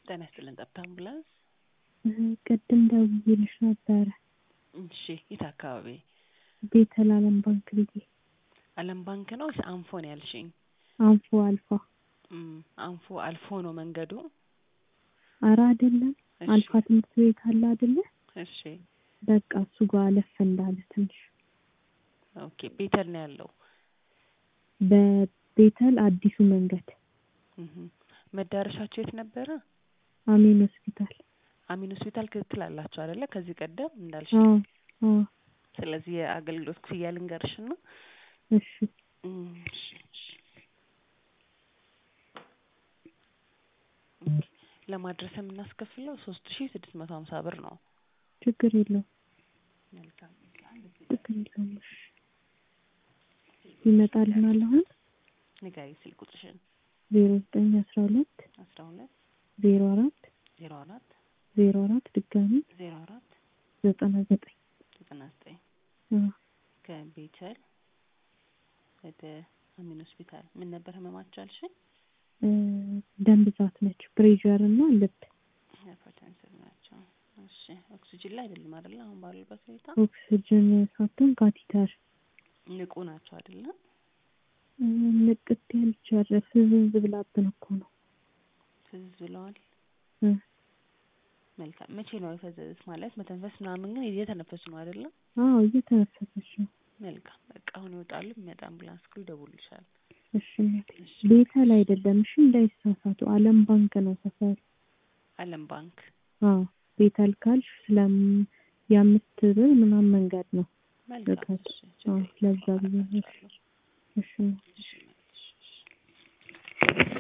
ጤና ይስጥልን ጠብታ አምቡላንስ። ቅድም ደውዬልሽ ነበረ። እሺ የት አካባቢ? ቤተል አለም ባንክ ብዬ። አለም ባንክ ነው ወይስ አንፎ ነው ያልሽኝ? አንፎ አልፋ። እም፣ አንፎ አልፎ ነው መንገዱ? አረ አይደለም፣ እሺ፣ አልፋ ትምህርት ቤት አለ አይደለ? እሺ በቃ እሱ ጋር አለፍ እንዳለ ትንሽ ኦኬ። ቤተል ነው ያለው። በቤተል አዲሱ መንገድ እህ መዳረሻቸው የት ነበረ? አሜን ሆስፒታል። አሚን ሆስፒታል ክትትል አላቸው አይደለ? ከዚህ ቀደም እንዳልሽ። አዎ አዎ። ስለዚህ የአገልግሎት ክፍያ ልንገርሽ ነው። እሺ እም፣ እሺ፣ እሺ። ኦኬ። ለማድረስ የምናስከፍለው ሶስት ሺ ስድስት መቶ ሀምሳ ብር ነው። ችግር የለውም መልካም ችግር የለውም። እሺ ይመጣልናል አሁን ንገሪ ስልክ ቁጥርሽን። ዜሮ ዘጠኝ አስራ ሁለት አስራ ሁለት ዜሮ አራት ዜሮ አራት ዜሮ አራት ድጋሚ ዜሮ አራት ዘጠና ዘጠኝ ዘጠና ዘጠኝ አዎ። ከቤተል ወደ አሚን ሆስፒታል ምን ነበር ህመማቸው አልሽኝ? እ ደም ብዛት ነች፣ ፕሬዠር እና ልብ ሃይፐርቴንሲቭ ናቸው። እሺ ኦክሲጅን ላይ አይደለም አይደለ? አሁን ባሉበት ሁኔታ ኦክስጅን ሳትሆን ካቲተር ንቁ ናቸው አይደለ? እ ንቅት ያልቻለ ፍዝዝ ብላብን እኮ ነው። ፍዝዝ ብለዋል። እ መልካም መቼ ነው የፈዘዙት? ማለት መተንፈስ ምናምን ግን እየተነፈሱ ነው አይደለ? አዎ እየተነፈሰች ነው። መልካም በቃ አሁን ይወጣሉ። የሚመጣ አምቡላንስ ክሩ ይደውልልሻል። እሺ እናቴ ቤተል አይደለም እሺ፣ እንዳይሳሳቱ አለም ባንክ ነው ሰፈሩ። አለም ባንክ አዎ ቤተል ካልሽ ስለም የአምስት ብር ምናምን መንገድ ነው። መልካም ርቀት እሺ፣ አዎ ችግር የለም። ለዛ ብዬ ነው። አደርጋለሁ። እሺ እናቴ። እሺ